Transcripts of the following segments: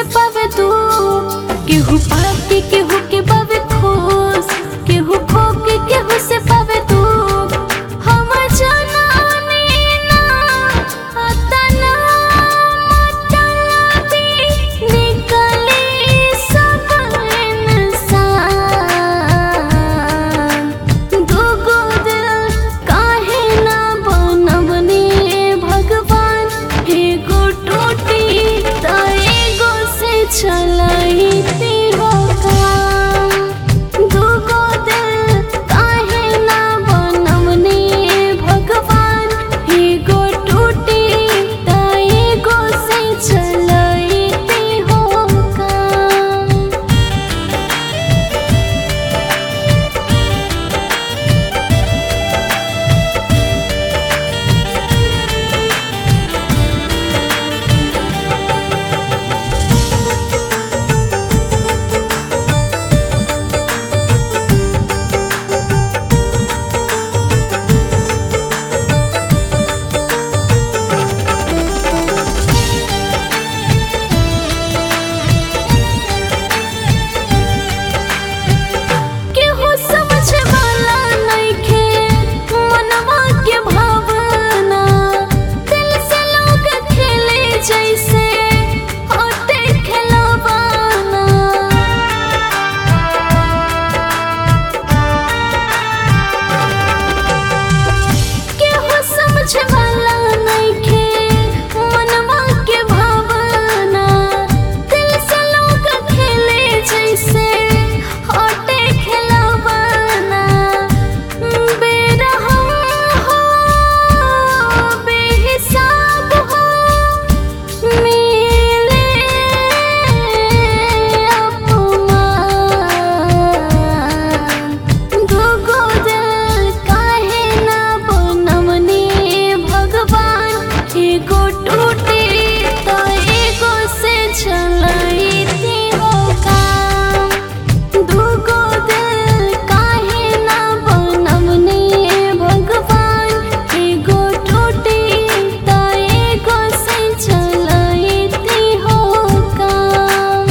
पावे तू केहू पाके केहू के पावे खुश केहू खो के केहू से पावे तू हम जनानी ना अतना मतलबी निकले सब इंसान दुगो दिल काहे ना बनवनी भगवान एगो टूटी त एगो से चलाई तीहो काम दुगो दिल काहे ना बनवनी भगवान एगो टूटी त एगो से चलाई तीहो काम केहू समझे वाला नइखे मनवा के भावना दिल से लोग खेले जैसे होते खिलवाना केहू समझे वाला नइखे मनवा के भावना दिल से लोग खेले जैसे होते खिलवाना बेरहम हो बेहिसाब हो मिले अपमान दुगो दिल काहे ना बनवनी भगवान एगो टूटी त एगो से चलाई तीहो काम दुगो दिल काहे ना बनवनी भगवान एगो टूटी त एगो से चलाई तीहो काम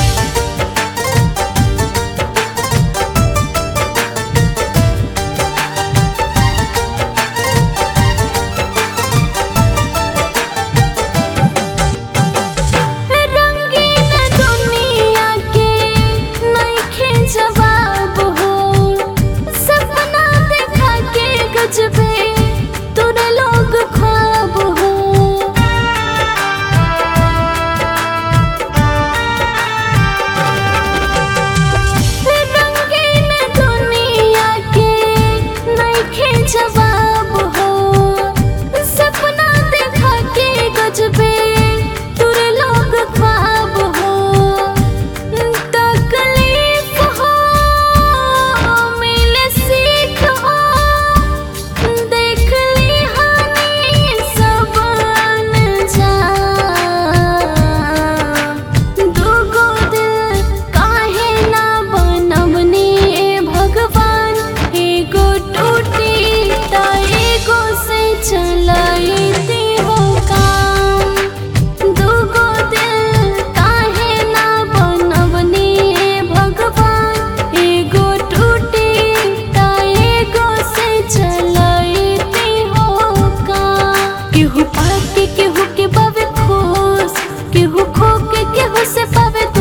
रंगीन दुनिया के नइखे जवाब हो सपना देखा के गजबे तोरे लोग ख्वाब हो रंगीन दुनिया के नइखे जवाब हो सपना देखा के गजबे तोरे लोग ख्वाब हो तकलीफ हो मिले सीख हो देख ली हानि सब अनजान दुगो दिल काहे ना बनवनी भगवान एगो टूटी त एगो से चलाई तीहो काम दुगो दिल काहे ना बनवनी भगवान एगो टूटी त एगो से चलाई तीहो काम केहू पाके केहू के पावे खुश केहू खो के केहू से पावे